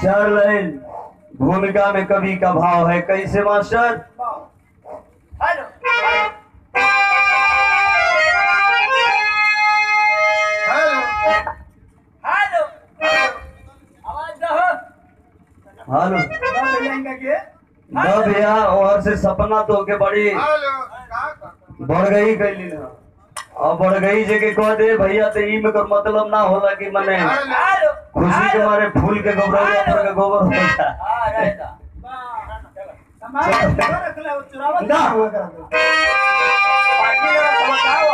चार लाइन भूमिका में कवि का भाव है कैसे मास्टर हेलो हेलो आवाज दहो हालो भैया के न भैया और से सपना तो के बड़ी बढ़ गई कैली ना और बढ़ गई जे के कह दे भैया तो ई में कर मतलब ना होला कि मने हेलो खुशी के मारे फूल के गोबर पर के गोबर होता हां रहता ना पार्टी में समझाओ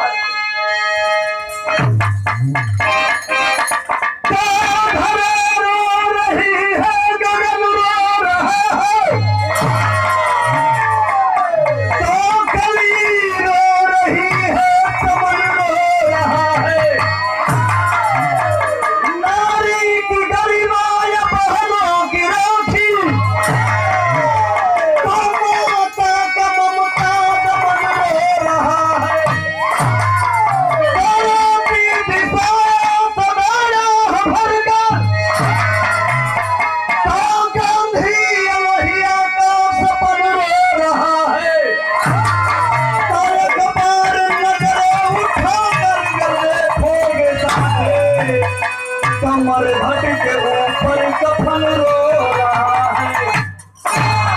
कमर घट के ऊपर कफन रो रहा है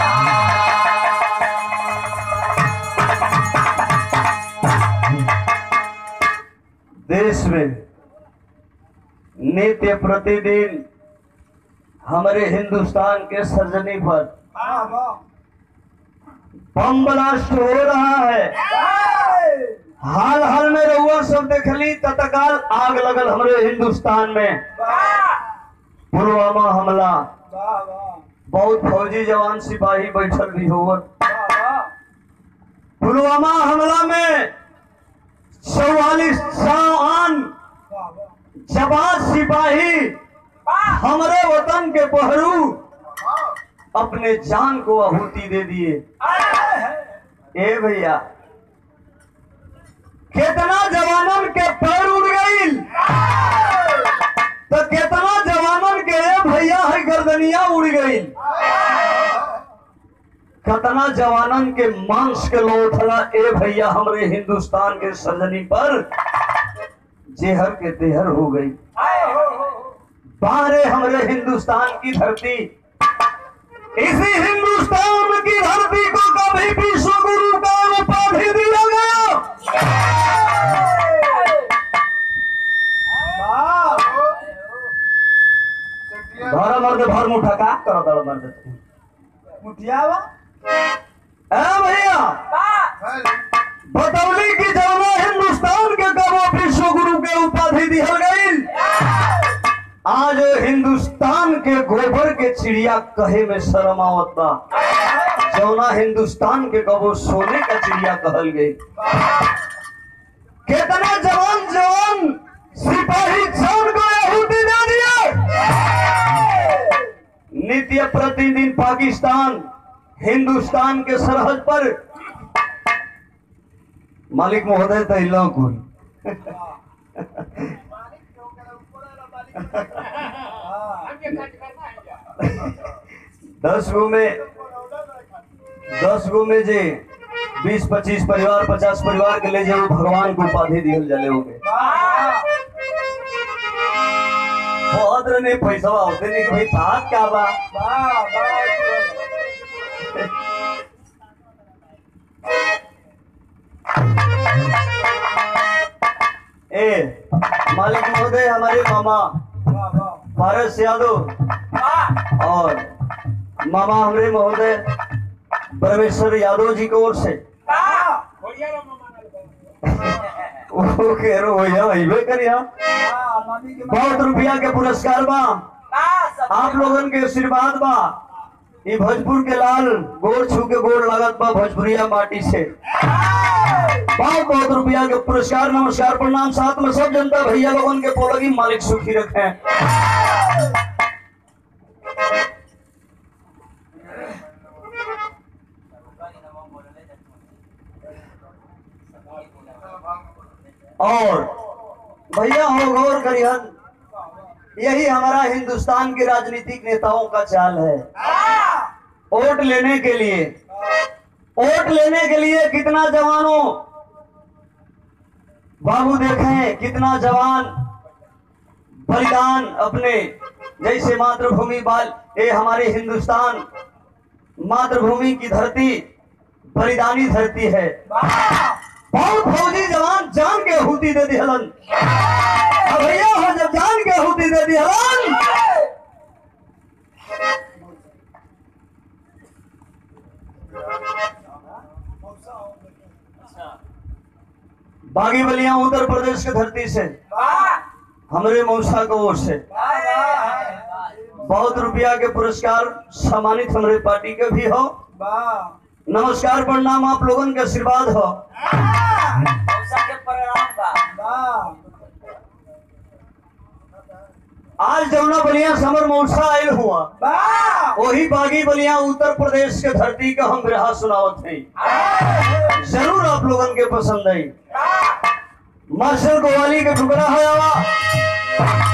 देश में नित्य प्रतिदिन हमारे हिंदुस्तान के सर्जनी पर बम ब्लास्ट हो रहा है हाल हाल में रहुआ सब देखली तत्काल आग लगल हमारे हिंदुस्तान में पुलवामा हमला बहुत फौजी जवान सिपाही बैठल भी हुआ पुलवामा हमला में चौवालीस जवान जवान सिपाही हमारे वतन के पहरू अपने जान को आहुति दे दिए ए भैया कितना जवानन के पैर उड़ गई तो कितना जवानन के ए भैया है गर्दनिया उड़ गई कितना जवानन के मांस के लोथला ए भैया हमरे हिंदुस्तान के सजनी पर जेहर के तेहर हो गई बाहरे हमरे हिंदुस्तान की धरती इसी हिंदुस्तान की धरती को कभी विश्व गुरु का उपाधि दिया गया धर मर्द भर मुठा का कर धर मर्द मुठियावा ए भैया बतौली की जौना हिंदुस्तान के कबो विश्व गुरु के उपाधि दिहल गई आज हिंदुस्तान के गोबर के चिड़िया कहे में शर्म आवत बा जौना हिंदुस्तान के कबो सोने का चिड़िया कहल गई कितना जवान जवान सिपाही जान को आहुति दे दिए नित्य प्रतिदिन पाकिस्तान हिंदुस्तान के सरहद पर मालिक महोदय तैलो कुल दस गो में दस गो में जे बीस पच्चीस परिवार पचास परिवार के ले जाओ भगवान को उपाधि दिहल जले होंगे बहुत ने पैसा होते नहीं कि भाई बात क्या बा ए मालिक महोदय हमारे मामा पारस यादव और मामा हमारे महोदय परमेश्वर यादव जी की ओर से वो कह रहे हो या वही करिया बहुत रुपया के पुरस्कार बा आप लोगन के आशीर्वाद बा ई भोजपुर के लाल गोड़ छू के गोड़ लागत बा भोजपुरिया माटी से बहुत बहुत रुपया के पुरस्कार नमस्कार प्रणाम साथ में सब जनता भैया लोगन के पोलगी मालिक सुखी रखे और भैया हो गौर करिहन यही हमारा हिंदुस्तान के राजनीतिक नेताओं का चाल है वोट लेने के लिए वोट लेने के लिए कितना जवानों बाबू देखें कितना जवान बलिदान अपने जैसे मातृभूमि बाल ये हमारे हिंदुस्तान मातृभूमि की धरती बलिदानी धरती है बहुत फौजी जवान जान के आहुति दे दिहलन अब भैया हो जब जान के आहुति दे दिहलन बागी बलिया उत्तर प्रदेश की धरती से हमारे मौसा को ओर से बहुत रुपया के पुरस्कार सम्मानित हमारे पार्टी के भी हो नमस्कार प्रणाम आप लोगन के आशीर्वाद हो आज जमुना बलिया समर मौसा आयल हुआ वही बागी बलिया उत्तर प्रदेश के धरती का हम बिरहा सुनावत है जरूर आप लोगन के पसंद आई मार्शल गोवाली के टुकड़ा है आवा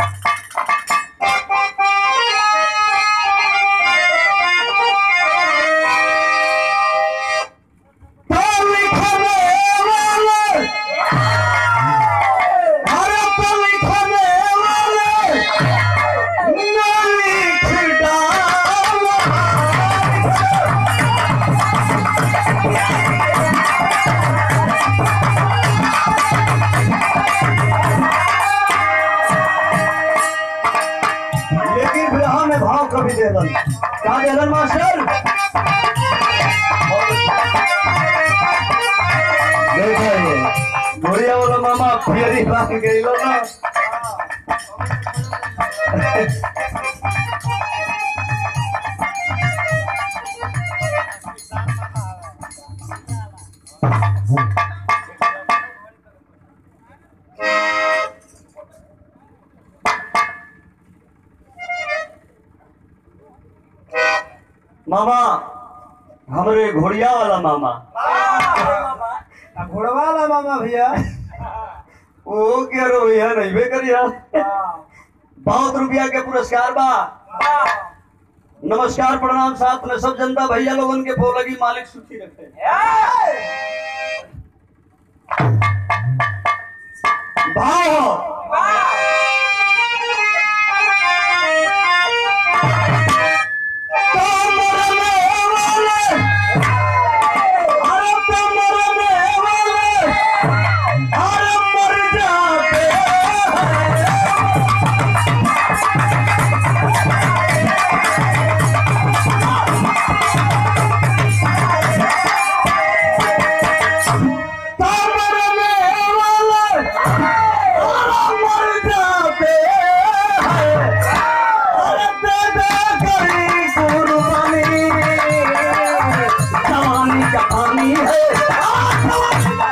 तो लिखने वाले, अरे तो लिखने वाले, ना लिख डालो। लेकिन विरह में भाव कभी दे दन क्या दे दन मास्टर देखिए गोरिया वाला मामा फियरी बांध गई लो ना मामा हमरे घोड़िया वाला मामा घोड़वाला मामा भैया वो क्या रो भैया नहीं बे करिया बहुत रुपया के पुरस्कार बा नमस्कार प्रणाम साथ में सब जनता भैया लोगन के बोलगी मालिक सुखी रखे भाव हो कमर में वाले, अरे कमर में वाले, अरे मर जाते हैं। कमर में वाले, अरे मर जाते हैं। अरे दे दे करी कुर्बानी, जवानी का पानी है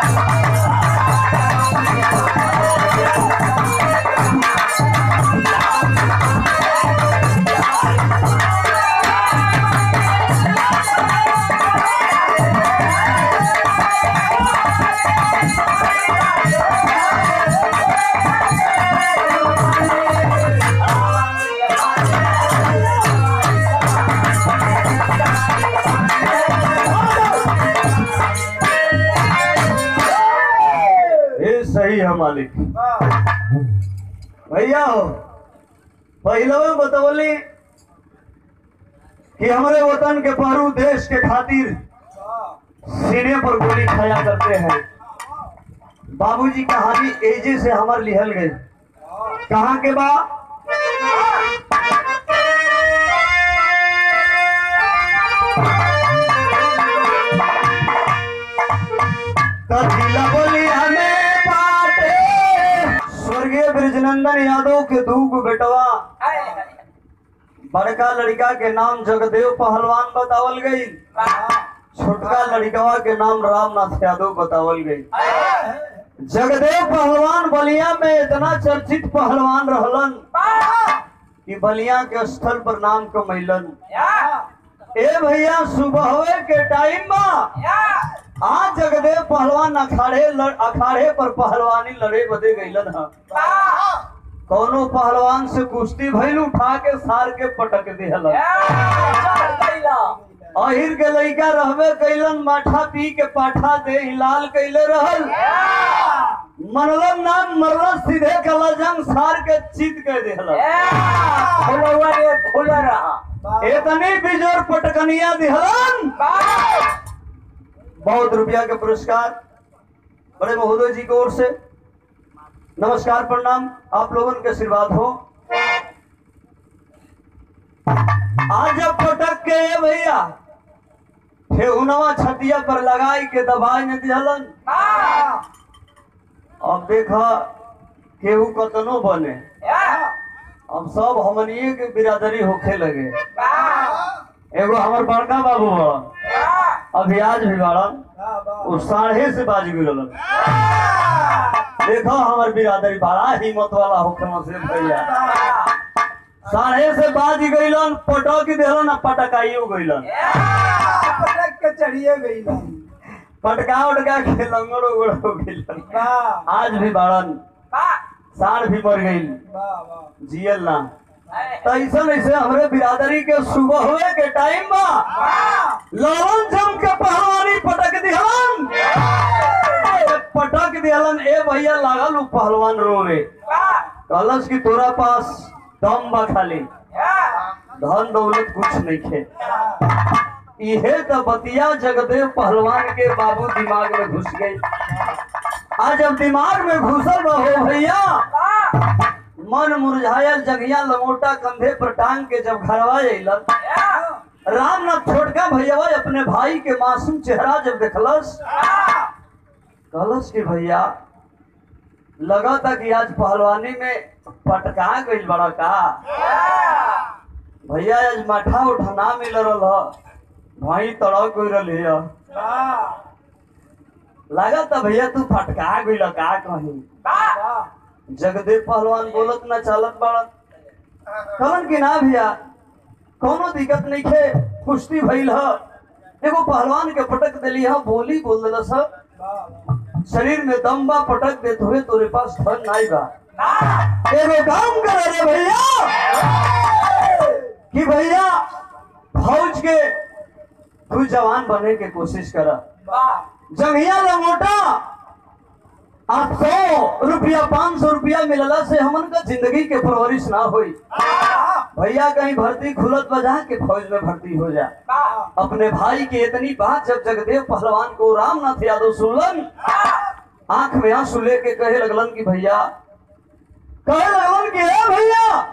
ये सही है मालिक भैया हो पहले में बतौली कि हमारे वतन के पहरू देश के खातिर सीने पर गोली खाया करते हैं बाबूजी कहानी एजे से हमार लिहल गई कहाँ के बा कथिला बोली हमें बाटे स्वर्गीय ब्रिजनंदन यादव के दूग बेटवा बड़का लड़का के नाम जगदेव पहलवान बतावल गई छोटका लड़कवा के नाम रामनाथ यादव बतावल गई जगदेव पहलवान बलिया में इतना चर्चित पहलवान रहलन कि बलिया के स्थल पर नाम कमैलन ए भैया सुबह के टाइम बा आज जगदेव पहलवान अखाड़े लड़, अखाड़े पर पहलवानी लड़े बदे गईलन ह कौनो पहलवान से कुश्ती भइल उठा के सार के पटक दिहल अहिर के लइका रहबे कैलन माठा पी के पाठा दे लाल कैले रहल मनलन नाम मरल सीधे कला जंग सार के चित कर दिहल इतनी बिजोर पटकनिया दिहलन बहुत रुपया के पुरस्कार बड़े महोदय जी की ओर से नमस्कार प्रणाम आप लोगों के आशीर्वाद हो आज जब पटक के ये भैया ठेहुनवा छतिया पर लगाई के दबाई न दिहलन अब देखा केहू कतनो बने अब सब हमनिए के बिरादरी होखे लगे एगो हमर बड़का बाबू बड़न अभी आज भी बड़न वो साढ़े से बाज गिरलन देखो हमर बिरादरी बड़ा हिम्मत वाला होखे से भैया साढ़े से बाज गइलन पटक देलन आ पटकाइयो गइलन पटक के चढ़िए गई पटका उटका के लंगड़ उगड़ हो गइलन वाह आज भी बाड़न साढ़ भी मर गइल वाह वाह जियल ना तो ऐसा ऐसे हमरे बिरादरी के सुबह हुए के टाइम बा ललन जम के पहलवानी पटक दिहलन पटक दिहलन ए भैया लागल उ पहलवान रोवे कहलस कि तोरा पास दम बा खाली धन दौलत कुछ नहीं खे इहे तो बतिया जगदेव पहलवान के बाबू दिमाग में घुस गई आज जब दिमाग में घुसल बा हो भैया मन मुरझायल जगिया लंगोटा कंधे पर टांग के जब घरवा अइलन रामनाथ छोटका भैया अपने भाई के मासूम चेहरा जब देखलस कहलस कि भैया लगा था कि आज पहलवानी में पटका गइल बड़ा का भैया आज माठा उठा ना मिल रहा भाई तड़क गई रही है वाह लगा था भैया तू फटका गइल का कहीं वाह जगदेव पहलवान बोलत ना चालत बाड़त कहलन कि ना भैया कोनो दिक्कत नहीं खे कुश्ती भइल ह एगो पहलवान के पटक देली ह बोली बोल देलस ह वाह शरीर में दम बा पटक देत हुए तोरे पास धन नहीं बा एगो काम कर रे भैया कि भैया फौज के तू जवान बने के कोशिश कर वाह जंगिया लंगोटा आप सौ रुपया पाँच सौ रुपया मिलला से हमन का जिंदगी के परवरिश ना हुई भैया कहीं भर्ती खुलत बजा के फौज में भर्ती हो जा वाह अपने भाई की इतनी बात जब जगदेव पहलवान को रामनाथ यादव सुनलन आंख में आंसू लेके कहे लगलन कि भैया कहे लगलन कि ए भैया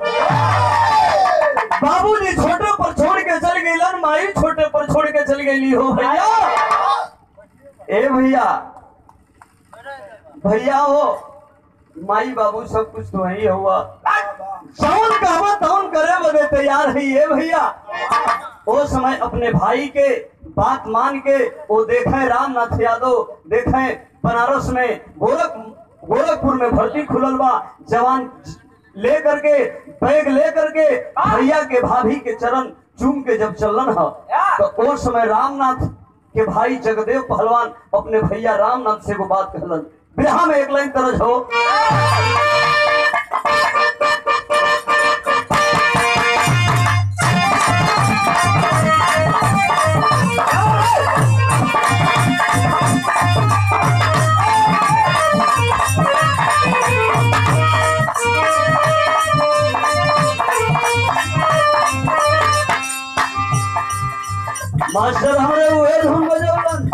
बाबूजी छोटे पर छोड़ के चल गईलन माई छोटे पर छोड़ के चल गई हो भैया ए भैया भैया हो माई बाबू सब कुछ तो ही हुआ जौन कहवा तौन करे बदे तैयार है ये भैया ओ समय अपने भाई के बात मान के वो देखे रामनाथ यादव देखे बनारस में गोरख गोरखपुर में भर्ती खुलल बा जवान ले करके बैग ले करके भैया के भाभी के चरण चूम के जब चलन ह तो उस समय रामनाथ के भाई जगदेव पहलवान अपने भैया रामनाथ से वो बात कहलन बिरहा में एक लाइन तरज हो मास्टर हमरे उहे धुन बजौलन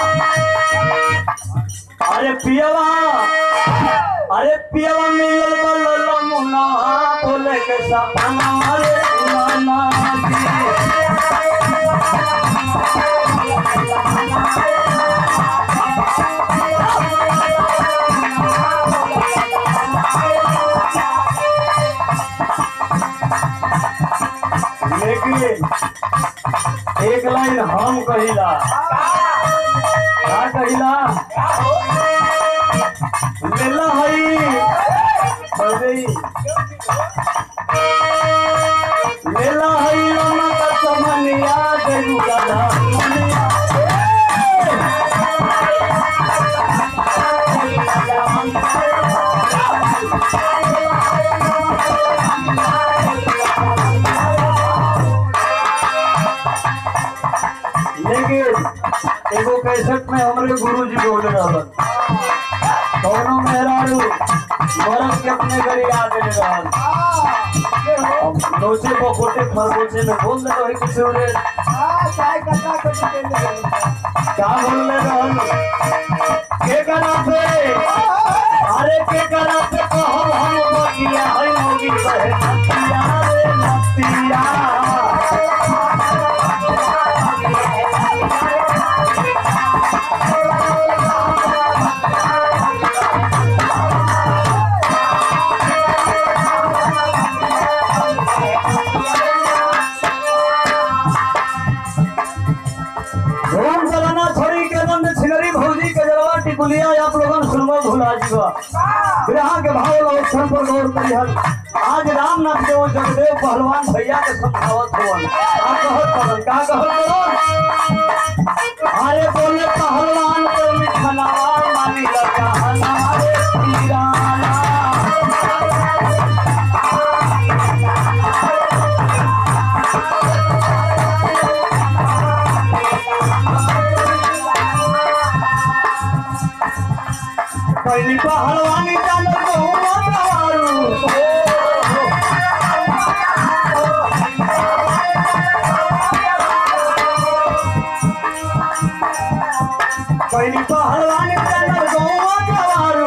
अरे पियवा अरे पियवा मिलल बलल मुना बोले के सपना अरे नाना लेकिन एक लाइन हम कहिला का कहिला लेला हई बजई लेला हई लोना का समनिया देलू गाधा मनिया ए! के एगो कैसेट में हमरे गुरु जी बोल रहलन कौनो मेहरारू मरद के अपने घरे आ गए रहल अब नोचे बकोटे खरगोचे में बोल दे रही कुछ हो रे क्या बोल रहे रहल के करा पे अरे के करा पे कहब हम बगिया है होगी बहे नतिया रे नतिया धूम चलाना छोड़ी के दम में छिलरी भौजी के जलवा टिकुलिया आप लोगन सुनवा भुला जीवा ग्रह के भाव अवसर पर गौर करिहन आज रामनाथ देव जगदेव पहलवान भैया के समझावत हुवन का कहत पड़न का कहत पड़न अरे बोले पहलवान को मिठनावा मानी लगा हमारे पीराना पहली पहलवानी जान को पहली पहलवानी जान को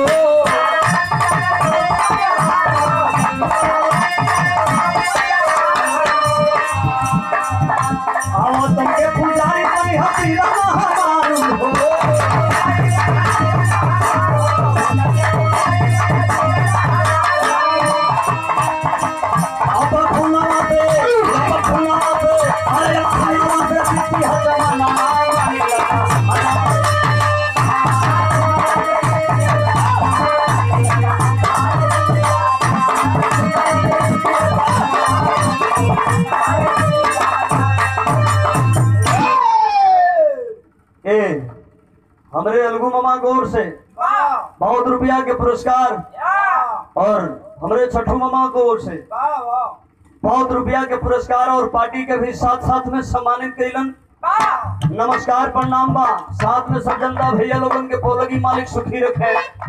आओ तुमके पुजारी बनी हसीरा हमारू हो अब फुलावा पे अब फुलावा पे अरे फुलावा पे बीती है जमाना मानी लगा ए हमरे अलगू मामा गौर से बहुत रुपया के पुरस्कार और हमरे छठू मामा को ओर से बहुत रुपया के पुरस्कार और पार्टी के भी साथ साथ में सम्मानित कैलन नमस्कार प्रणाम बा साथ में सब जनता भैया लोगन के पोलगी मालिक सुखी रखे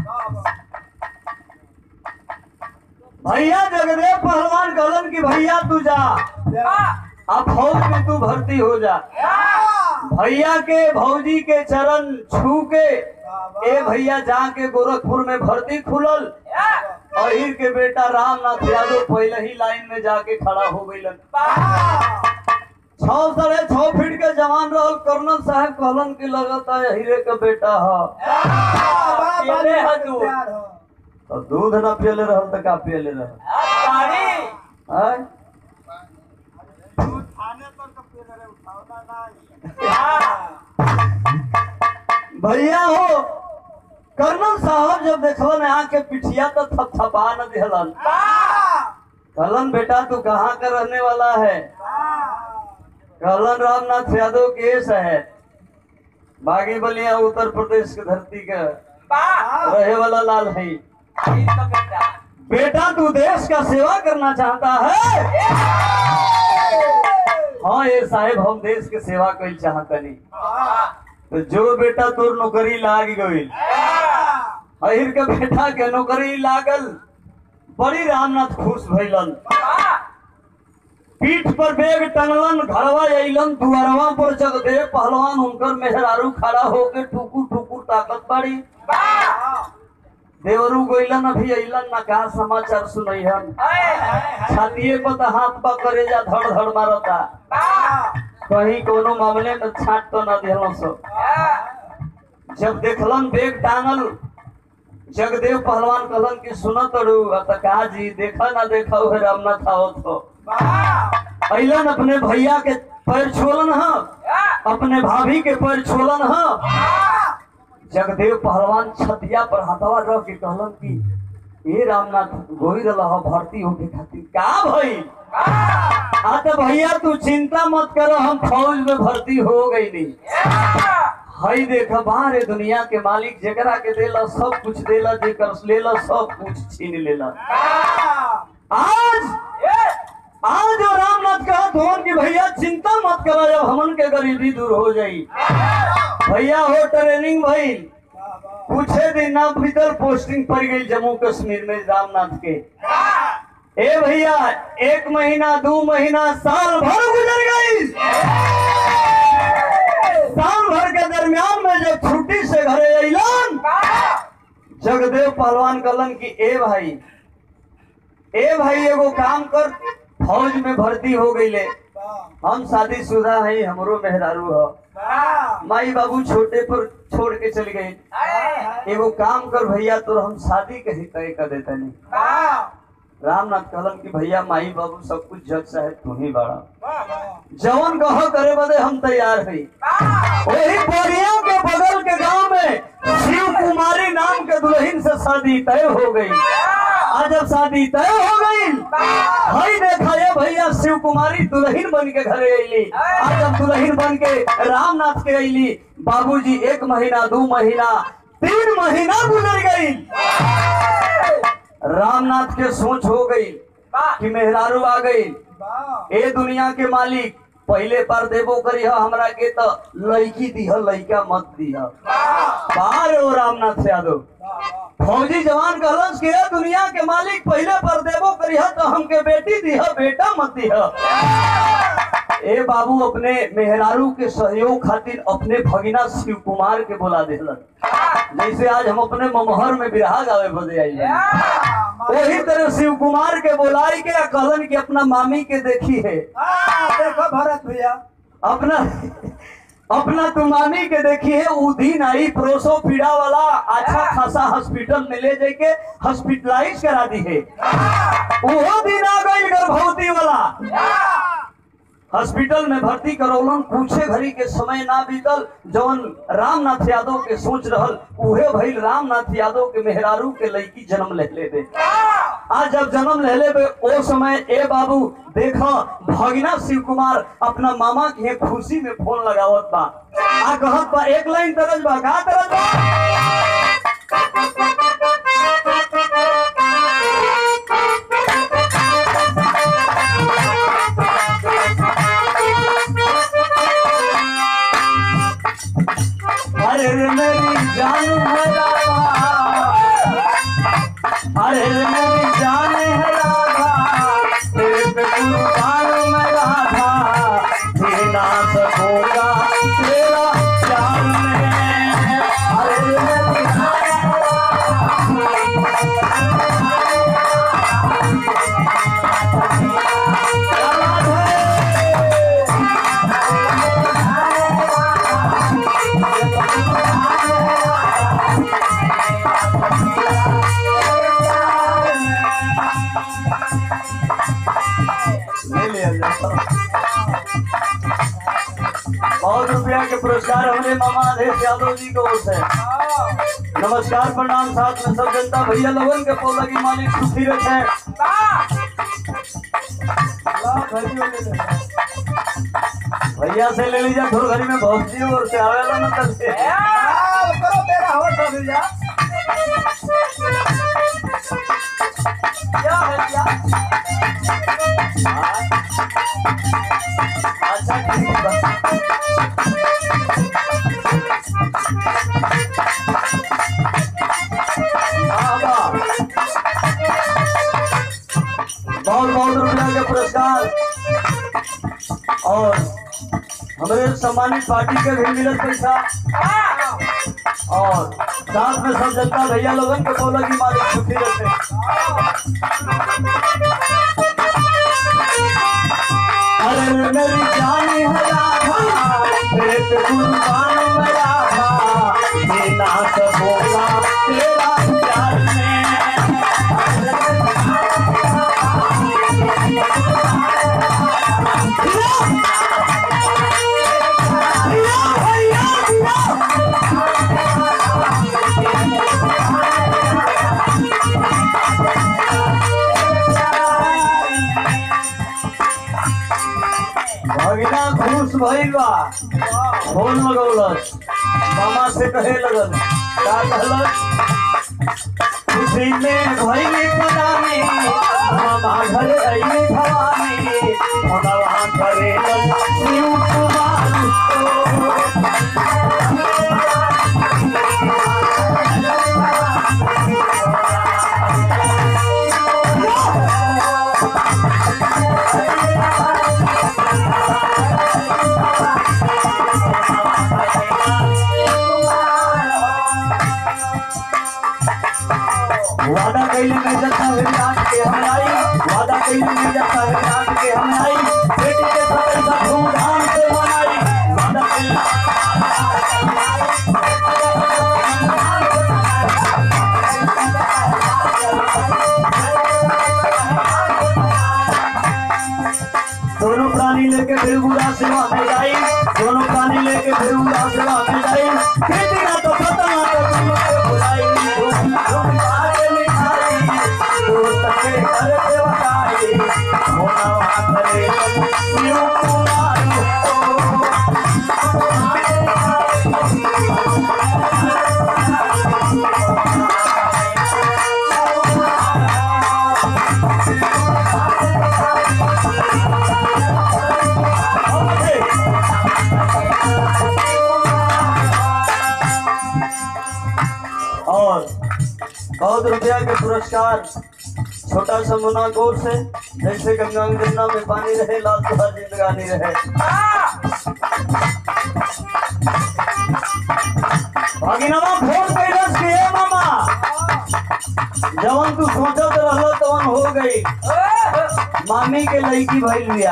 भैया जगदेव पहलवान कहलन कि भैया तू जा अब फौज में तू भर्ती हो जा भैया के भौजी के चरण छू के ए भैया जाके गोरखपुर में भर्ती खुलल अहिर के बेटा रामनाथ यादव पहले ही लाइन में जाके खड़ा हो गईलन छह साढ़े छह फीट के जवान रहल कर्नल साहब कहलन कि लगता है हीरे का बेटा है पियले है तू तो दूध ना पियले रहल तो का पियले रहल हैं? भैया हो कर्नल साहब जब देखलन आके पिठिया तो थपथपा न दिहलन कहलन बेटा तू कहाँ का रहने वाला है कहलन रामनाथ यादव केस है बागी बलिया उत्तर प्रदेश की धरती का रहे वाला लाल है बेटा तू देश का सेवा करना चाहता है हाँ ये साहेब हम देश के सेवा कई चाहतनी तो जो बेटा तोर नौकरी लाग गई अहिर के बेटा के नौकरी लागल बड़ी रामनाथ खुश भइलन पीठ पर बेग टंगलन घरवा अइलन दुआरवा पर जगदेव पहलवान हुनकर मेहरारू खड़ा होके ठुकुर ठुकुर ताकत बाड़ी देवरू गइलन अभी अइलन ना का समाचार सुनैहन छातिए पर तो हाथ पा करे जा धड़ धड़ मारता कहीं कोनो मामले में छाट तो ना दिहलो सो जब देखलन बेग टांगल जगदेव पहलवान कहलन कि सुन तड़ू त का जी देखा ना देखा उहे रामनाथ आवत हो अइलन अपने भैया के पैर छोलन ह अपने भाभी के पैर छोलन ह जगदेव पहलवान छतिया पर हथवा रख के कहलन कि ए रामनाथ गोई रहा भर्ती होके खातिर का भई आ तो भैया तू चिंता मत करो हम फौज में भर्ती हो गई नहीं हई देख बाहर दुनिया के मालिक जेकरा के देला सब कुछ देला जेकर लेला सब कुछ छीन लेला आज आज जो रामनाथ कहा धोन की भैया चिंता मत करो जब हमन के गरीबी दूर हो जाई भैया हो ट्रेनिंग भाई कुछ दिन ना भीतर पोस्टिंग पड़ गई जम्मू कश्मीर में रामनाथ के ए भैया एक महीना दो महीना साल भर गुजर गई साल भर के दरमियान में जब छुट्टी से घरे अलन जगदेव पहलवान कलन की ए भाई ए भाई एगो काम कर फौज में भर्ती हो गईले हम शादीशुदा है हमरो मेहरारू हो माई बाबू छोटे पर छोड़ के चल गए एगो काम कर भैया तो हम शादी के ही तय कर देते नहीं रामनाथ कहलन कि भैया माई बाबू सब कुछ जग चाहे तू ही बड़ा जवन कह करे बदे हम तैयार है वही बोरिया के बगल के गांव में शिव कुमारी नाम के दुल्हन से शादी तय हो गई आज जब शादी तय हो गई हई देखा ये भैया शिव कुमारी दुल्हन बन के घरे अली आज जब दुल्हन बन के रामनाथ के अली बाबूजी एक महीना दो महीना तीन महीना गुजर गई रामनाथ के सोच हो गई कि मेहरारू आ गई ए दुनिया के मालिक पहले पर देबो करी हमरा के तो लड़की दिह लड़का मत दिह बाहर हो रामनाथ यादव फौजी जवान कहलस कि ए दुनिया के मालिक पहले पर देबो करी तो हमके बेटी दिह बेटा मत दिह ए बाबू अपने मेहरारू के सहयोग खातिर अपने भगिना शिव कुमार के बुला दिलन जैसे आज हम अपने ममहर में बिरहा गावे बदे आई वही तरह शिव कुमार के बुलाई के कहलन कि अपना मामी के देखी है देखो भरत भैया अपना अपना तुम मामी के देखी है उ दिन आई प्रोसो पीड़ा वाला अच्छा खासा हॉस्पिटल में ले जाके हॉस्पिटलाइज करा दी है वो दिन आ गई गर्भवती वाला हॉस्पिटल में भर्ती करौलन पूछे घड़ी के समय ना बीतल जवन रामनाथ यादव के सोच रहल उहे भइल रामनाथ यादव के मेहरारू के लड़की जन्म ले ले आज जब जन्म ले ले ओ समय ए बाबू देखो भगिना शिव कुमार अपना मामा के खुशी में फोन लगावत बा आ कहत बा एक लाइन तरज बा का तरज बा अरे रे मेरी जान है राधा अरे रे मेरी जान है राधा तेरे पे कुर्बान मैं राधा जी ना सकूंगा तेरा प्यार में अरे रे मेरी जान है राधा। ले लिया जाए। बहुत रुपया के पुरस्कार हमने मामा आदेश यादव जी को ओर से नमस्कार प्रणाम साथ में सब जनता भैया लोगन के पौला की मालिक सुखी रखे भैया से ले लीजिए थोड़ी घड़ी में बहुत जी और से आवेला न तब से करो तेरा होठ भैया क्या है क्या हाँ। अच्छा ठीक है बस। हाँ, वाह। बहुत बहुत रुपया के पुरस्कार और हमारे सम्मानित पार्टी के भी मिलत पैसा और साथ में सब जनता भैया लोगन के बोला की मालिक सुखी रहते अरे मेरी जान है राधा तेरे पे कुर्बान मैं राधा देना सकूंगा तेरा प्यार में भगिना खुश भइल बा फोन लगौलस मामा से कहे लगल का कहलस कुछ खुशी में भइली पलानी मामा घर अइली भवानी भगवान करे शिव कुमार को। वादा कैले में जथा विराट के हम आई वादा कैले में जथा विराट के हम आई बेटी के साथ ऐसा धूमधाम से मनाई वादा कैले दोनों प्राणी लेके फिर बुरा सेवा में जाई दोनों प्राणी लेके फिर बुरा सेवा में जाई खेती ना तो खत्म ना तो तुम लोग के बुराई धूम धूम बाजे मिठाई दोस्त के घर से बधाई होना वहाँ करे शिव कुमार को। और बहुत रुपया के पुरस्कार छोटा सा मुना गौर से जैसे गंगा गंगा में पानी रहे लाल तुहार जिंदगानी रहे भगिनवा फोन कैलस के हे मामा जवन तू सोचत रहल तवन हो गई मामी के लड़की भइल बिया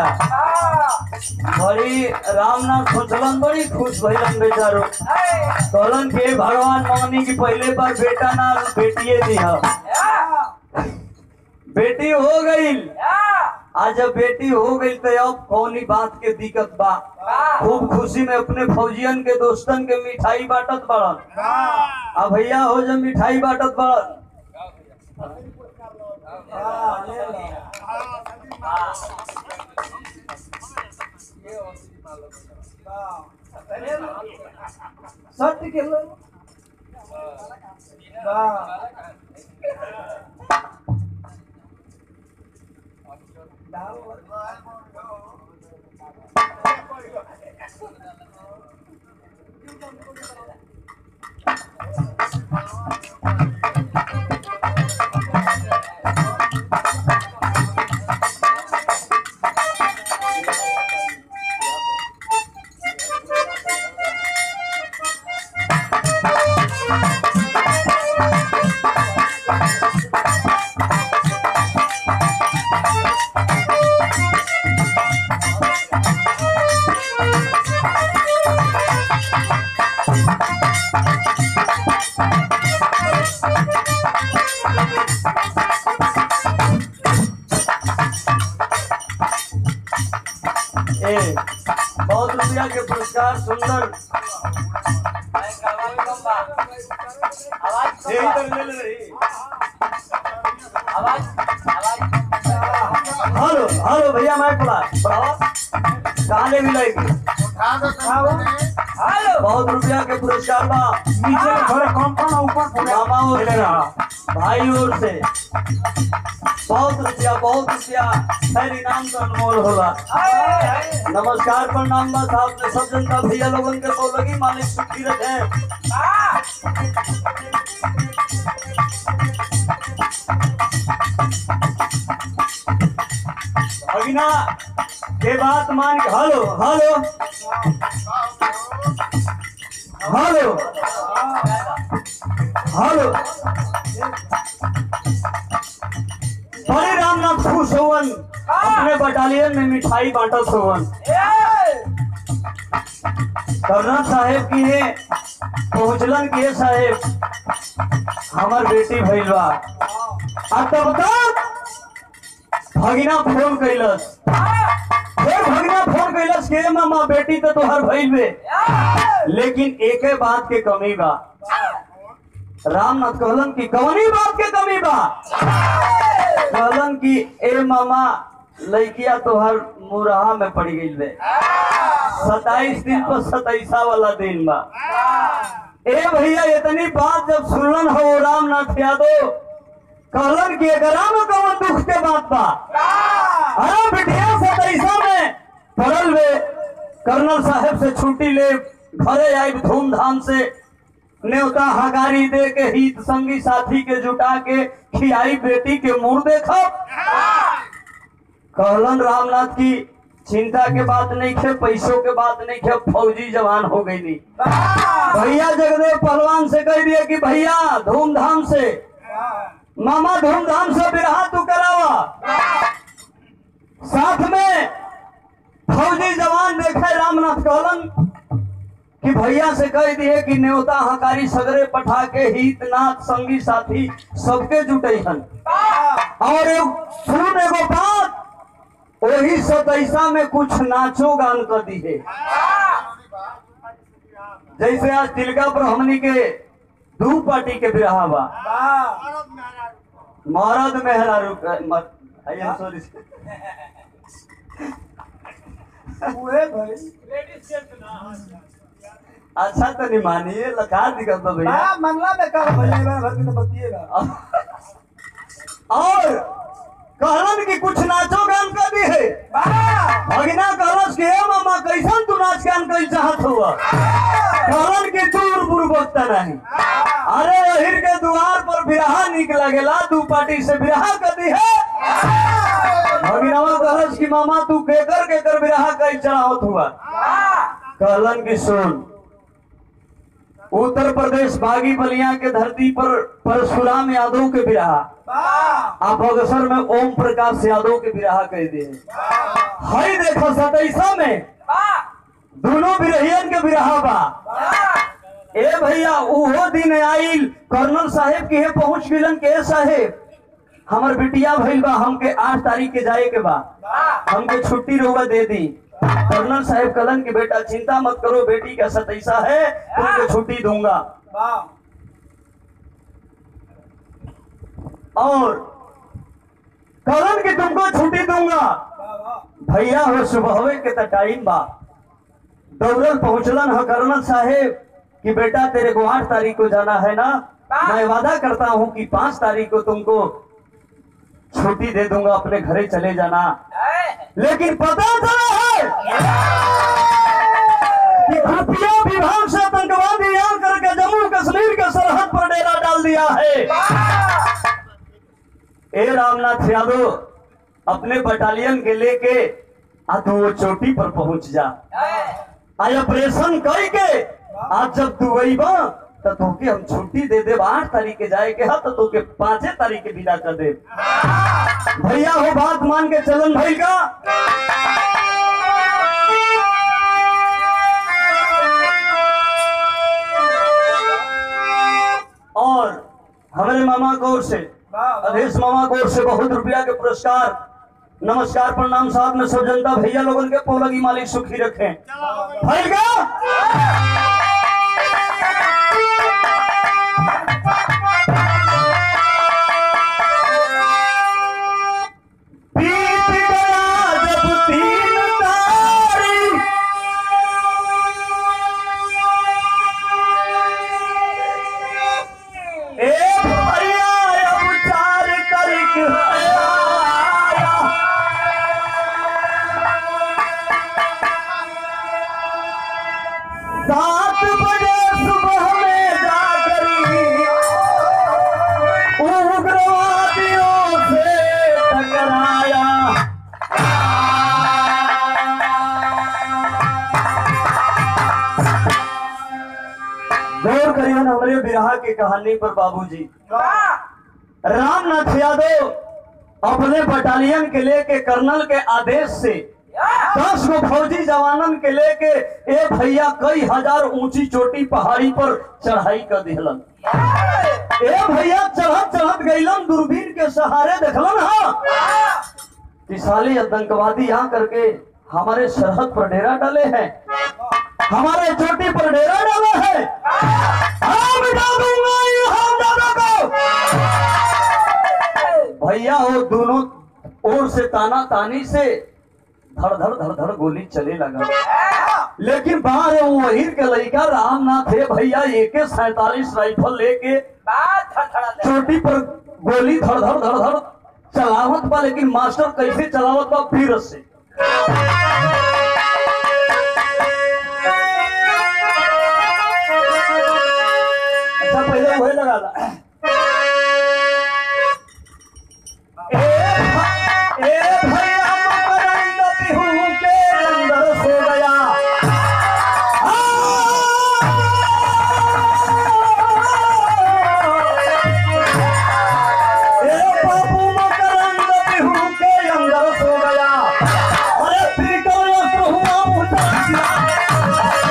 बड़ी रामनाथ सोचलन बड़ी खुश भइलन बेचारो कहलन के भगवान मामी की पहले बार बेटा ना बेटिए दिया बेटी हो गई आज जब बेटी हो गई तो अब कौनी बात के दिक्कत बा खूब खुशी में अपने फौजियन के दोस्तन के मिठाई बांटत बड़न अब भैया हो जब मिठाई बांटत बड़न सत्य के लोग वाह ए बहुत रुपया के पुरस्कार सुंदर ए, इधर ले ले रही। हेलो हेलो भैया मैं पड़ा बढ़ावा कहाँ ले मिलेगी हेलो बहुत रुपया के पुरस्कार बा नीचे थोड़े कम कम ऊपर मामा और से भाई और से बहुत रुपया बहुत रुपया खैर इनाम का अनमोल होला नमस्कार प्रणाम बस आपने सब जनता भैया लोगन के तो लगी मालिक सुखी रखे अगिना के बात मान के हेलो हेलो हेलो हेलो बड़े रामनाथ खुश होवन अपने बटालियन में मिठाई बांटत होवन कर्नल साहेब की है पहुंचलन की है साहेब हमार बेटी भइल बा आ तब तक भगिना फोन कैलस फिर भगिना फोन कैलस के मामा बेटी तो तोहर भइल बे लेकिन एके बात के कमी बा रामनाथ कहलन की कौनी बात के कमी बा कहलन की ए मामा लड़किया तोहर मुराहा में पड़ गई बे सताईस दिन पर सताईसा वाला दिन बा ए भैया इतनी बात जब सुनलन हो रामनाथ यादव कहलन कि एकरा में कौन दुख के बात बा अरे बिटिया से पैसा में पड़ल वे कर्नल साहब से छुट्टी ले घरे आई धूमधाम से न्योता हगारी दे के हित संगी साथी के जुटा के खियाई बेटी के मुंह देखब कहलन रामनाथ की चिंता के बात नहीं खे पैसों के बात नहीं खे फौजी जवान हो गई नी भैया जगदेव पहलवान से कह दिया कि भैया धूमधाम से मामा धूमधाम से विराह तू करावा साथ में फौजी जवान देखे रामनाथ कहलन कि भैया से कह दिए कि न्योता हकारी सगरे पठा के हित नाथ संगी साथी सबके जुटे हन और एगो- सुन एगो बात वही सतैसा में कुछ नाचो गान कर दी है जैसे आज तिलका पर हमनी के दू पार्टी के बिरहा बा मरद मेहरा रुक आई एम सॉरी अच्छा तो नहीं मानिए लखा दिक्कत बा भैया मंगला में कल भैया भर के तो बतिएगा और कहलन कि कुछ नाचो गान कर दी है भगिना कहलस कि हे मामा कैसन तू नाच गान कई चाहत हुआ कहलन कि दूर बुर बकता नहीं अरे अहिर के द्वार पर बिरहा निक लगेला दू पार्टी से बिरहा कर दी है भगिनवा कहलस कि मामा तू केकर केकर बिरहा कई चाहत हुआ कहलन कि सुन उत्तर प्रदेश बागी बलिया के धरती पर परशुराम यादव के बिरहा आप अवसर में ओम प्रकाश यादव के बिरहा कह दिए हई देखो सतैसा में दोनों बिरहियन के बिरहा बा ए भैया उहो दिन आइल कर्नल साहेब के पहुंच गिलन के साहेब हमर बिटिया भइल बा हमके आठ तारीख के जाए के बा हमके छुट्टी रहुआ दे दी कर्नल साहेब कलन के बेटा चिंता मत करो बेटी का सतैसा है तुमको छुट्टी दूंगा और कलन की तुमको छुट्टी दूंगा भैया हो सुबह के त टाइम बा दौड़ल पहुंचलन है कर्नल साहेब कि बेटा तेरे को आठ तारीख को जाना है ना मैं वादा करता हूं कि पांच तारीख को तुमको छुट्टी दे दूंगा अपने घरे चले जाना लेकिन पता चला है कि खुफिया विभाग से आतंकवादी याद करके जम्मू कश्मीर के सरहद पर डेरा डाल दिया है ए रामनाथ यादव अपने बटालियन के लेके आ तू वो चोटी पर पहुंच जा आज ऑपरेशन करके आज जब तू अइबा तो तोके हम छुट्टी दे देब आठ तारीख के जाए के हा तो तोके पांचे तारीख के विदा कर दे भैया हो बात मान के चलन भाई का और हमारे मामा गौर से अधेश मामा गौर से बहुत रुपया के पुरस्कार नमस्कार प्रणाम साथ में सब जनता भैया लोगन के पोलगी मालिक सुखी रखें भाई का बीत गया जब तीन तारीख ए भैया अब चार तारीख आया सात बजे सुबह में जाकर उग्रवादियों से टकराया गौर करिए ना हमारे बिरहा की कहानी पर बाबूजी रामनाथ यादव अपने बटालियन के लेके कर्नल के आदेश से दस गो फौजी जवानन के लेके ए भैया कई हजार ऊंची चोटी पहाड़ी पर चढ़ाई कर दिहलन ए भैया चढ़त चढ़त गईलन दूरबीन के सहारे देखलन हा कि साले आतंकवादी यहाँ करके हमारे सरहद पर डेरा डाले हैं हमारे चोटी पर डेरा डाला है हाँ मिटा दूंगा ये हमजादा को भैया वो दोनों ओर से ताना तानी से धड़ धड़ धड़ धड़ गोली चले लगा लेकिन बाहर वो वहीर के लड़का रामनाथ है भैया एक सैतालीस राइफल लेके चोटी पर गोली धड़ धड़ धड़ धड़ चलावत बा लेकिन मास्टर कैसे चलावत बा फिर से अच्छा पहले वही लगा ला ए भ- ए भैया मकरंद बिहू के अंदर सो गया ए बाबू मकरंद बिहू के अंदर सो गया अरे पीटो अस्त्र हुआ मुझे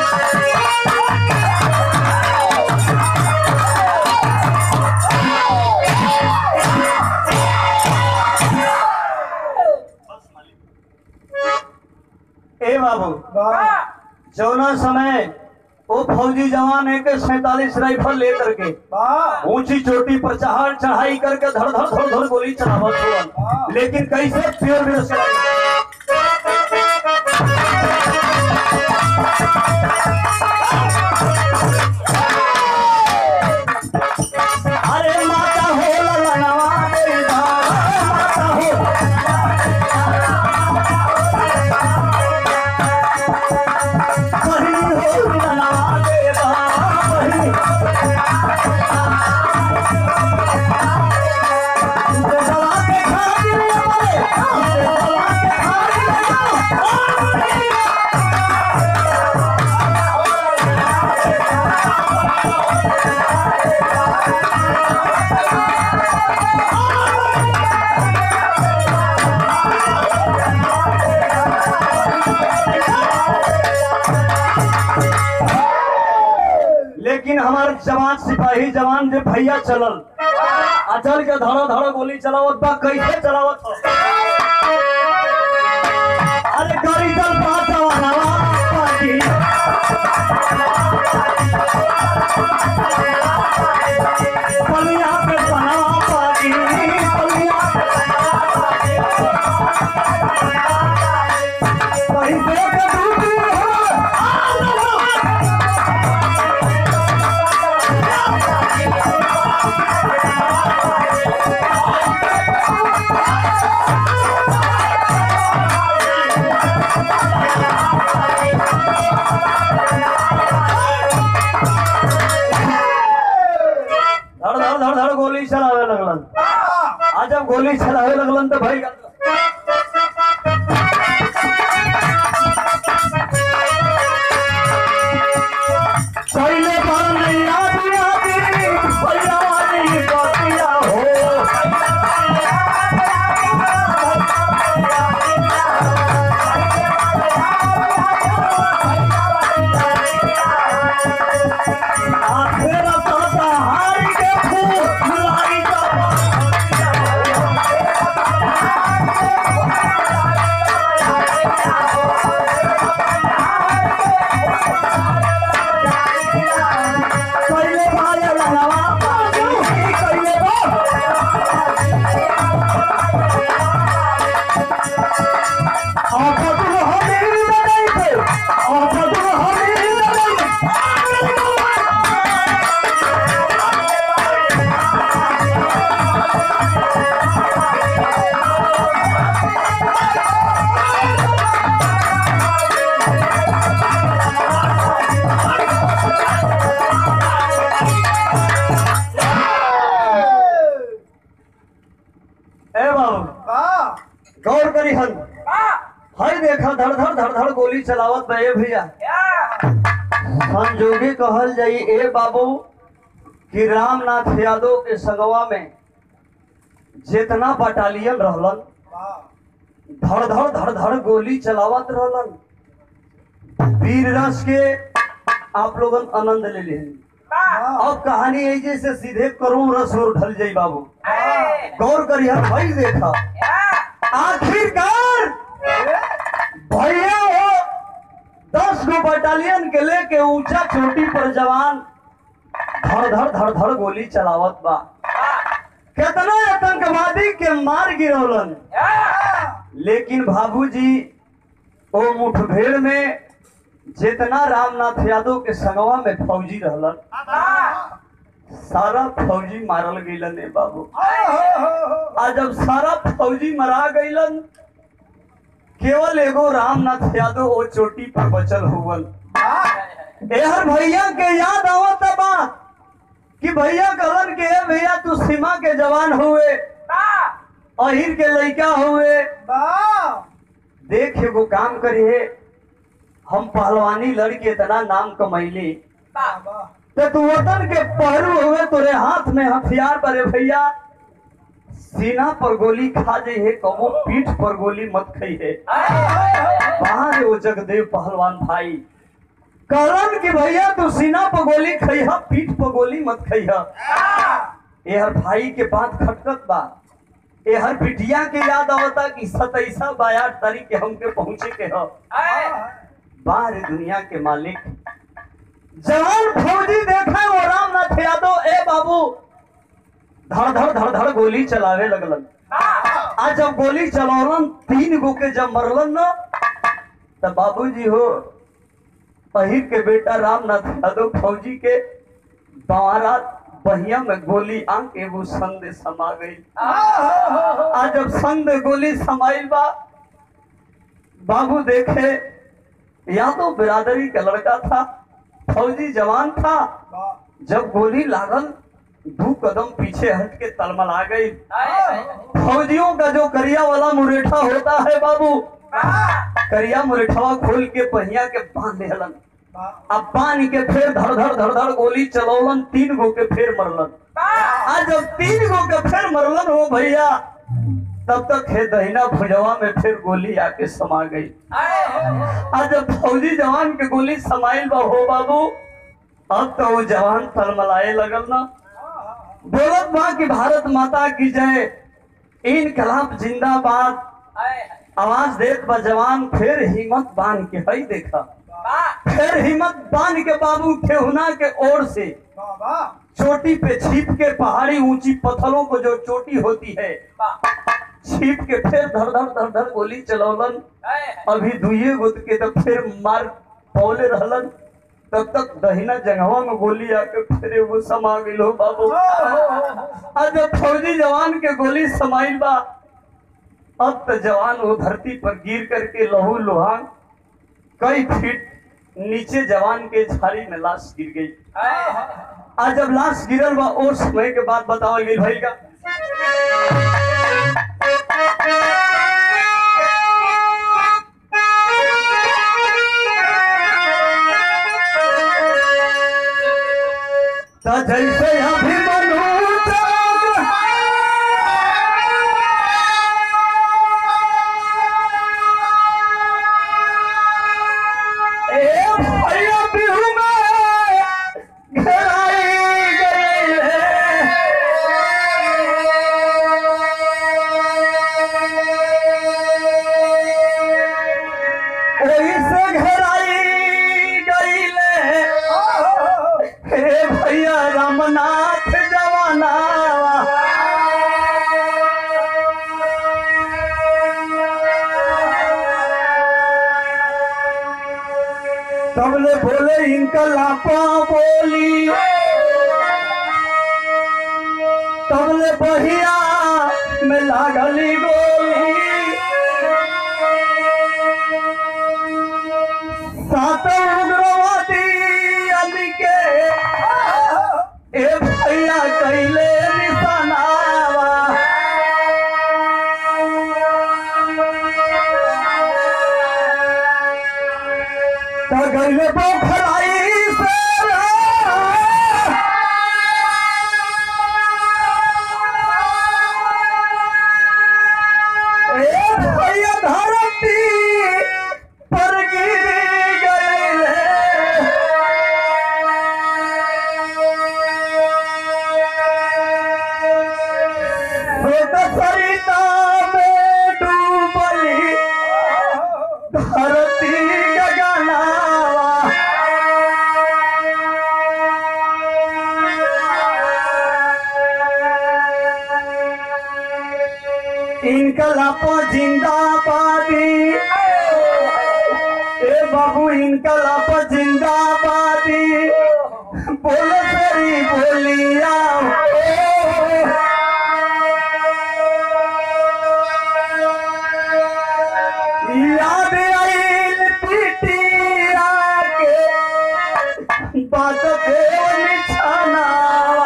ए बाबू वाह जौना समय वो फौजी जवान एक सैतालीस राइफल लेकर के वाह ऊंची चोटी पर चढ़ाई चढ़ाई करके धड़ धड़ धड़ धड़ गोली चलावत हुआ लेकिन कैसे प्योर में अरे माता हो ललनवा देवा, माता हो बहिनी हो ललनवा देवा, बहिनी दवा के खातिर हमारे, दवा के खातिर लेकिन हमार जवान सिपाही जवान जे भैया चलल अचल के धड़ो धड़ो गोली चलावत बा कैसे चलावत हो अरे गरी चल पाचवानवा पाटी पलिया पे पनावा पाटी पलिया पे पैसे के दूधी हो धड़ धड़ धड़ धड़ गोली चलावे लगलन आज जब गोली चलावे लगलन तो भाई पहले बार नैया दुनिया दी भैया वाली बातिया हो आखिर ताता हारी के फूल लाई का पहले भाई लगावा बाजू पहले बा आका तू हमें नहीं थे आका तू हमें नहीं ए बाबू वाह गौर करी हन हर देखा धड़ धड़ धड़ धड़ गोली चलावत बे भैया संजोगे कहल जाई ए बाबू कि रामनाथ यादव के संगवा में जितना बटालियन रहलन वाह धड़ धड़ धड़ धड़ गोली चलावत रहलन वीर रस के आप लोगन आनंद ले ले अब कहानी ऐजे से सीधे करोड़ रस और ढल जाई बाबू गौर करी हन भाई देखा आखिरकार भैया हो दस गो बटालियन के लेके ऊंचा चोटी पर जवान धड़ धड़ धड़ धड़ गोली चलावत बा कितना आतंकवादी के मार गिरौलन लेकिन बाबूजी ओ मुठभेड़ में जितना रामनाथ यादव के संगवा में फौजी रहलन सारा फौजी मारल गईलन ए बाबू हाँ, हाँ, हाँ, हाँ। आ जब सारा फौजी मरा गईलन केवल एगो रामनाथ यादव वो चोटी पर बचल हुवन एहर भैया के याद आवत बा कि भैया कहलन के "ए भैया तू सीमा के जवान हुए अहिर के लड़का हुए वाह, देख एगो काम करिए हम पहलवानी लड़के इतना नाम कमैली वाह, वाह। तो तू वतन के पहलू हुए तोरे हाथ में हथियार बरे भैया सीना पर गोली खा जाइए कबो पीठ पर गोली मत खाइए बाहर वो जगदेव पहलवान भाई कहलन कि भैया तू सीना पर गोली खइहा पीठ पर गोली मत खइहा एहर भाई के बात खटकत बा एहर बिटिया के याद आवता कि सतैसा बायाठ तारीख के हमके पहुंचे के ह बाहर दुनिया के मालिक जवान फौजी देखा वो रामनाथ यादव ए बाबू धड़ धड़ धड़ धड़ गोली चलावे लगलन आज जब गोली चलौलन तीन गो के जब मरलन न तब बाबूजी हो पहिर के बेटा रामनाथ यादव फौजी के बारा बहिया में गोली आंक एगो संद समा गई आज जब संद गोली समाइल बा बाबू देखे यादव बिरादरी का लड़का था फौजी जवान था जब गोली लागल दो कदम पीछे हट के तलमला गई फौजियों का जो करिया वाला मुरेठा होता है बाबू करिया मुरेठवा खोल के पहिया के बांध देहलन अब बांध के फिर धड़ धड़ धड़ धड़ गोली चलौलन तीन गो के फिर मरलन आज जब तीन गो के फिर मरलन हो भैया तब तक हे दहिना भुजवा में फिर गोली आके समा गई आज जब फौजी जवान के गोली समाइल बा हो बाबू अब तो वो जवान तलमलाए लगल ना बोलत बा कि भारत माता की जय इनकलाब जिंदाबाद आवाज देत बा जवान फिर हिम्मत बांध के हई देखा फिर हिम्मत बांध के बाबू ठेहुना के ओर से चोटी पे छिप के पहाड़ी ऊंची पत्थरों को जो चोटी होती है छिप के फिर धड़ धड़ धड़ धड़ गोली चलौलन अभी दुइये गुद के तो फिर मार पौले रहलन तब तक दहिना जंगवा में गोली आके फिर वो समा गई हो बाबू आज जब फौजी जवान के गोली समाइल बा अब तो जवान वो धरती पर गिर करके लहू लुहान कई फीट नीचे जवान के झाड़ी में लाश गिर गई आज जब लाश गिरल बा और समय के बाद बतावल गई भाई का त जैसे अभिमन्यु चक्र ए भैया बिहू में घेराई गई है ओही से घेराई गई हे भैया रामनाथ जवाना तबले बोले इनका लापा बोली तबले बहिया में लागली गोली सात उग्रवादी अली के ए भैया कैले निशानावा त गैले पोखराई से ए भैया धरती पर गिर गए सरिता में डूबली धरती गगनावा इनकलापो जिंदाबादी ए बाबू इनकलापो जिंदाबादी बोलो से तोरी बोलिया हो। याद आइल पिटिया के बात देव निछानावा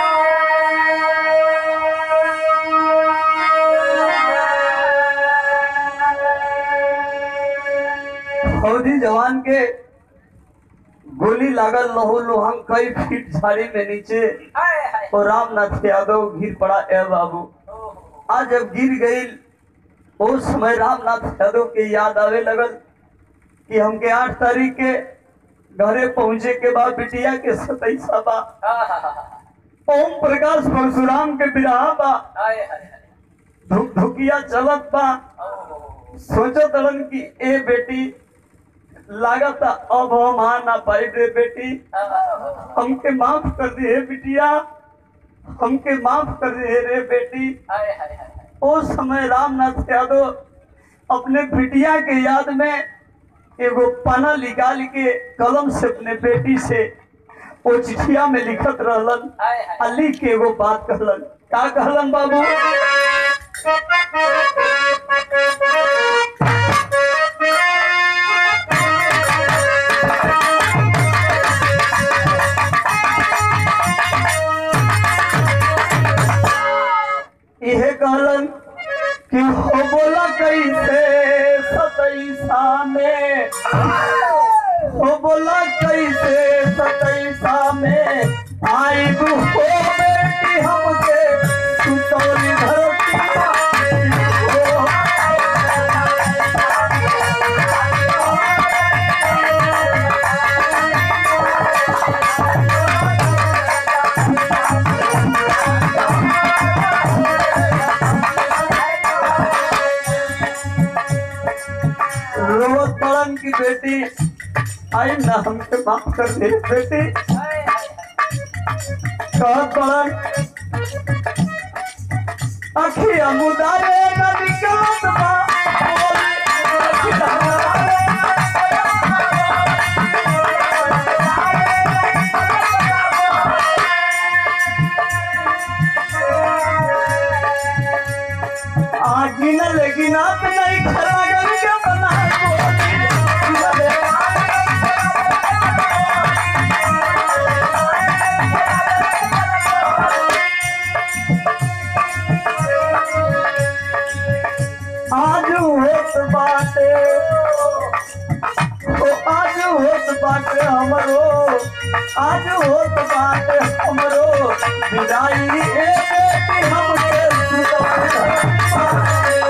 फौजी जवान के गोली लागल लहू लोहंग कई फीट झाड़ी में नीचे और रामनाथ यादव गिर पड़ा ए बाबू आज जब गिर गई उस समय रामनाथ यादव के याद आवे लगल कि हमके आठ तारीख के घरे पहुंचे के बाद बिटिया के सतैसा बा ओम प्रकाश परशुराम के बिरहा बा धुक धुकिया चलत बा सोचो तड़न कि ए बेटी लागत अब हम आ ना पाई रे बेटी हमके माफ कर दे हे बिटिया हमके माफ कर दे रे बेटी उस समय रामनाथ यादव अपने बिटिया के याद में एगो पना निकाल के कलम से अपने बेटी से वो चिठिया में लिखत रहलन आ लिख के एगो बात कहलन का कहलन बाबू इहे कहलन कि हो बोला कैसे सतैसा में हो बोला कैसे सतैसा में आई हो बेटी हमके सुतौली धरती हो। रोवत पड़न की बेटी आई ना हमके माफ कर दे बेटी कहत पड़न अखिया मुदारे न निकलत बा अखिया मुदारे आज न लेगी ना तो नहीं खड़ा करके बना आज होत बाटे ओ आज होत बाटे हमरो आज होत बाटे हमरो विदाई ए बेटी हमके सुतवाई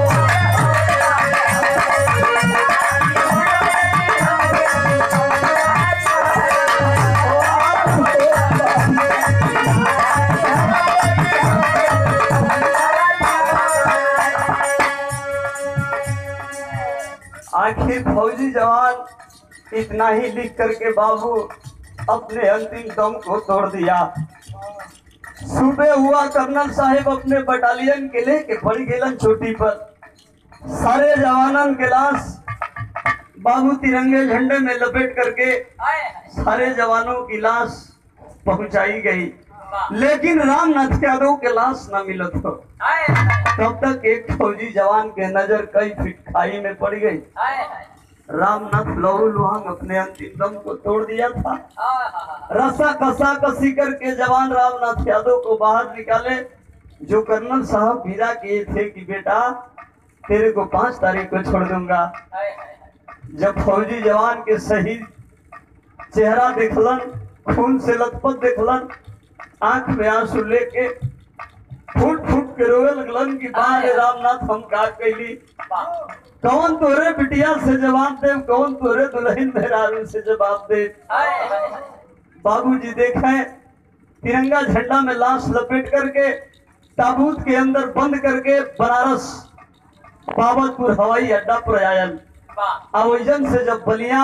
आखिर फौजी जवान इतना ही लिख करके बाबू अपने अंतिम दम को तोड़ दिया सुबह हुआ कर्नल साहब अपने बटालियन के लेके पड़ गेलन चोटी पर सारे जवानन के लाश बाबू तिरंगे झंडे में लपेट करके सारे जवानों की लाश पहुंचाई गई लेकिन रामनाथ यादव के लाश न मिलत हो तब तक एक फौजी जवान के नजर कई फीट खाई में पड़ गई रामनाथ लहू लुहांग अपने अंतिम दम को तोड़ दिया था रसा कसा कसी करके जवान रामनाथ यादव को बाहर निकाले जो कर्नल साहब भिड़ा किए थे कि बेटा तेरे को पांच तारीख को छोड़ दूंगा जब फौजी जवान के शहीद चेहरा देखलन खून से लथपथ देखलन आंख में आंसू लेके फूट फूट के रोवे लगलन कि बाहर रामनाथ हम का कैली कौन तोरे बिटिया से जवाब दे कौन तोरे दुल्हन मेहरारू से जवाब दे बाबूजी देखें तिरंगा झंडा में लाश लपेट करके ताबूत के अंदर बंद करके बनारस बाबतपुर हवाई अड्डा पर आयल आयोजन से जब बलिया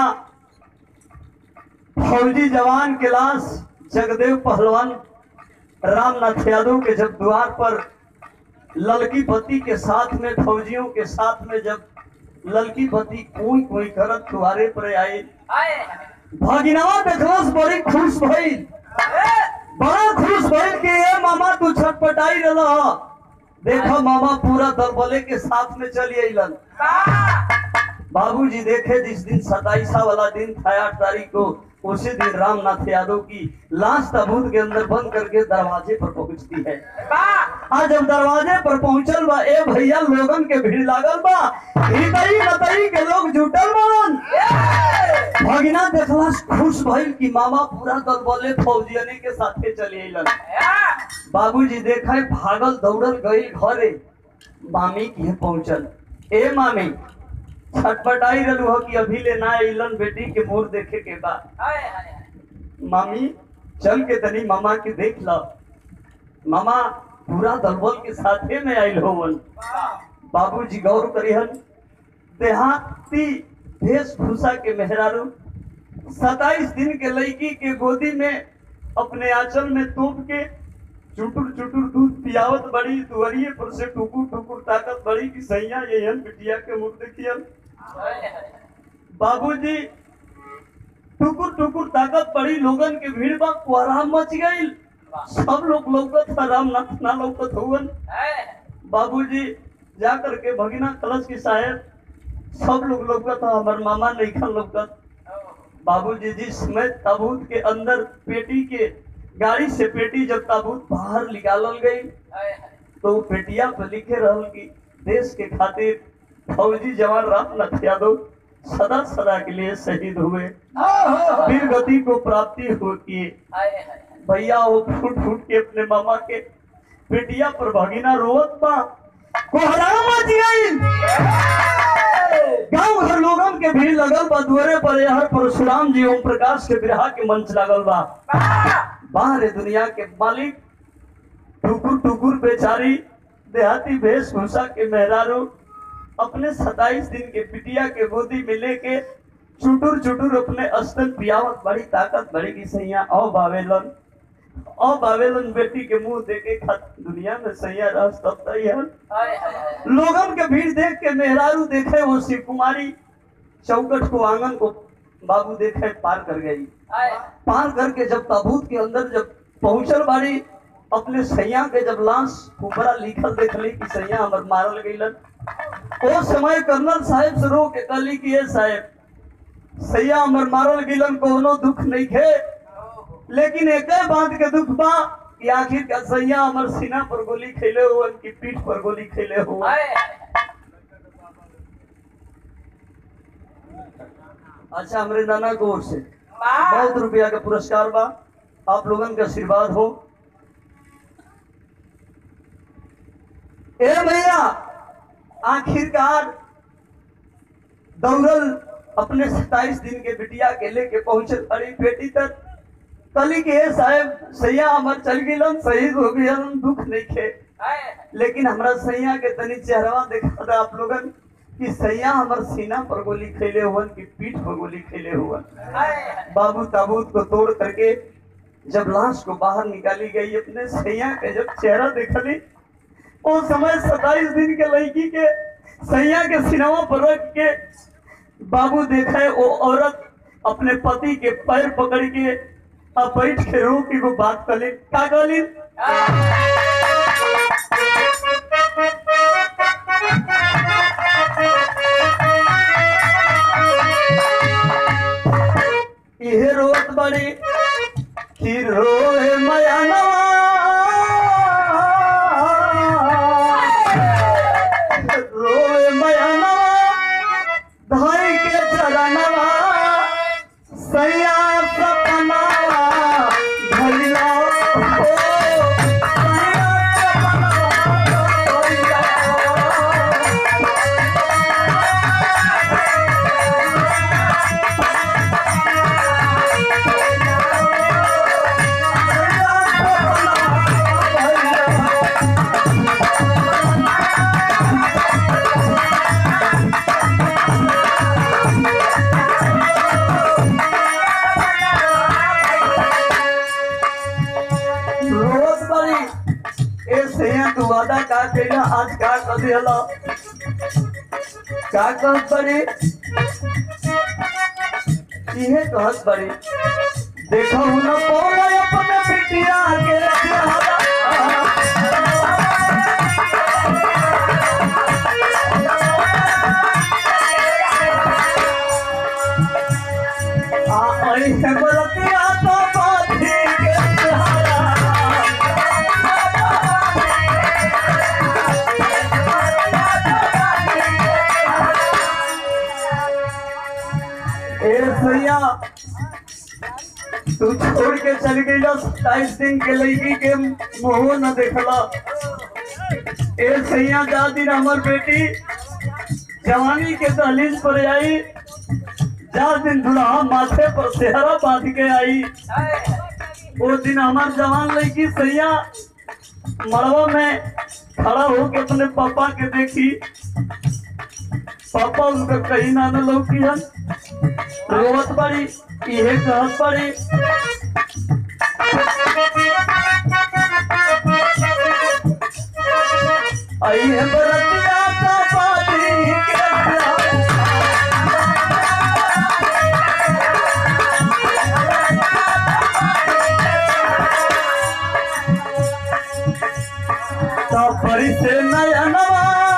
फौजी जवान के लाश जगदेव पहलवान रामनाथ यादव के जब द्वार पर ललकी बत्ती के साथ में फौजियों के साथ में जब ललकी बत्ती कोई कोई करत द्वारे पर आई भगिनवा देखलस बड़ी खुश भई बड़ा खुश भइल कि ए मामा तू छटपटाई रह देखो मामा पूरा दलबले के साथ में चली अइलन बाबूजी देखे जिस दिन सताईसा वाला दिन था आठ तारीख को उसी दिन रामनाथ यादव की लाश ताबूत के अंदर बंद करके दरवाजे पर पहुंचती है आज जब दरवाजे पर पहुंचल बा ए भैया लोगन के भीड़ लागल बा हितई नतई के लोग जुटल बान भगिना देखला खुश भइल कि मामा पूरा दल बोले फौजियने के साथे चले अइलन बाबूजी देखे भागल दौड़ल गई घरे मामी के पहुंचल ए मामी छटपटाई रहलू हो कि अभी ले ना अइलन बेटी के मोर देखे के बाद मामी चल के तनी मामा के देख ल मामा पूरा दलबल के साथे में आइल होवन बाबूजी गौर करिहन देहाती वेशभूषा के मेहरारू सताइस दिन के लड़की के गोदी में अपने आंचल में तोप के चुटुर चुटुर दूध पियावत बड़ी दुआरिये पर से टुकुर टुकुर ताकत बड़ी कि सैया यहन बिटिया के मुख देखियन बाबूजी टुकुर टुकुर ताकत बड़ी लोगन के भीड़ बा कोहराम मच गई सब लोग लौकत था रामनाथ ना लौकत हुवन बाबूजी जा करके भगिना कलश की साहेब सब लोग लौकत था हमार मामा नहीं खन लौकत बाबूजी जिस समय ताबूत के अंदर पेटी के गाड़ी से पेटी जब ताबूत बाहर निकालल गई तो वो पेटिया पर लिखे रहल कि देश के खातिर फौजी जवान रामनाथ यादव सदा सदा के लिए शहीद हुए वीर गति को प्राप्ति होती भैया वो फूट फूट के अपने मामा के पेटिया पर भगिना रोवत बा कोहरा मच गई गांव घर लोगन के भीड़ लगल बा दुआरे पर यहर परशुराम जी ओम प्रकाश के विरहा के मंच लगल बा बाहर दुनिया के मालिक टुकुर टुकुर बेचारी देहाती वेशभूषा के मेहरारू अपने सताइस दिन के पिटिया के गोदी में लेके चुटुर चुटुर अपने अस्तन पियावत बड़ी ताकत बड़ी की सैया औ बावेलन औ बावेलन बेटी के मुंह देखे खत दुनिया में सैया रस तब तैयार लोगन के भीड़ देख के मेहरारू देखे वो शिव कुमारी चौकट को आंगन को बाबू देखे पार कर गई पार करके जब ताबूत के अंदर जब पहुंचल बाड़ी अपने सैया के जब लाश ऊपरा लिखल देखली कि सैया हमर मारल गईलन ओ समय कर्नल साहब से रो के कहली कि ए साहब सैया हमर मारल गईलन कोनो दुख नहीं खे लेकिन एक बात के दुख बा कि आखिर का सैया हमर सीना पर गोली खेले हुआ की पीठ पर गोली खेले हुआ अच्छा हमरे नाना को ओर से बहुत रुपया का पुरस्कार बा आप लोगन का आशीर्वाद हो ए भैया आखिरकार दौड़ल अपने सताइस दिन के बिटिया के लेके पहुंचे बड़ी बेटी तक कली के "ए साहब सैया हमर चल गिलन शहीद हो गइलन दुख नहीं खे लेकिन हमरा सैया के तनी चेहरवा देखा था आप लोगन कि सैया हमर सीना पर गोली खेले हुवन कि पीठ पर गोली खेले हुवन बाबू ताबूत को तोड़ करके जब लाश को बाहर निकाली गई अपने सैया के जब चेहरा देखली वो समय सताइस दिन के लड़की के सैया के सिनेमा पर रख के बाबू देखे वो औरत अपने पति के पैर पकड़ के आ बैठ के रो की वो बात कली का कली इहे रोत बड़ी कि रोए मयानवा रोए मयानवा धाई के चरणवा सैया सपनावा भैया हो सैया सपनावा भैया रोज बड़ी ए सैया तू वादा का कइला आज का कर दिहला का कहत बड़ी इहे कहत बड़ी देखो न पौला अपने बिटिया के चेहरा आई है बरतिया तो बाधी के सहारा ए भैया तू छोड़ के चल गई सत्ताईस दिन के लड़की के मुंह न देखला ए भैया जा दिन हमर बेटी जवानी के दहलीज पर आई जा दिन दुल्हा माथे पर सेहरा बांध के आई वो दिन हमार जवान लड़की सैया मड़वा में खड़ा होके अपने पापा के देखी पापा उनका कहीं ना न लौकी हन रोवत बड़ी इहे कहत बड़ी आई है बरतिया का पानी के प्यार परी से नयनवा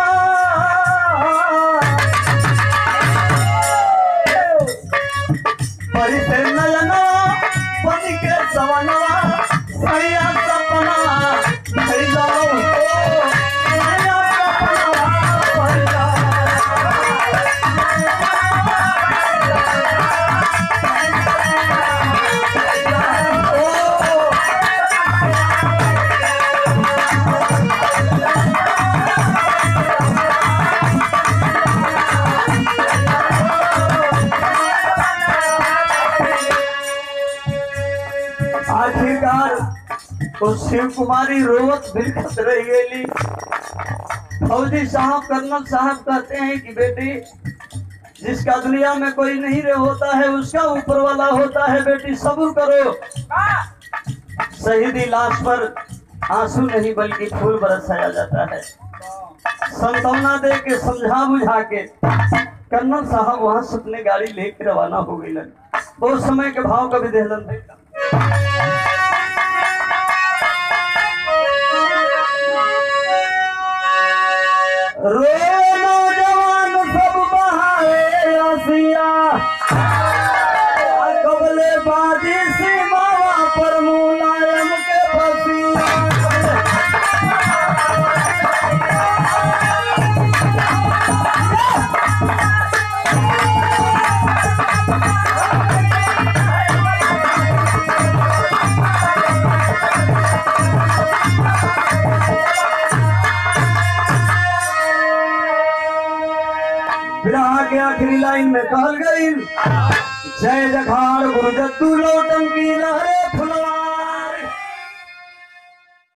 परी से नयनवा पति के सवनवा सैया सपना भैया हो सैया सपना भैया ओ आखिरकार तो शिव कुमारी रोवत बिलखत रह गई फौजी साहब कर्नल साहब कहते हैं कि बेटी जिसका दुनिया में कोई नहीं रह होता है उसका ऊपर वाला होता है बेटी सब्र करो शहीदी लाश पर आंसू नहीं बल्कि फूल बरसाया जाता है संतावना दे के समझा बुझा के कर्नल साहब वहां से अपने गाड़ी लेके रवाना हो गई उस समय के भाव का भी देहलन देखा रे नौजवान सब बहाए आसिया कबले बाजी सीमावा पर मुलायम के बसिया विराह के आखिरी लाइन में कहल गई जय जखाड़ गुरु जत्तू लौटन की लहरे फुला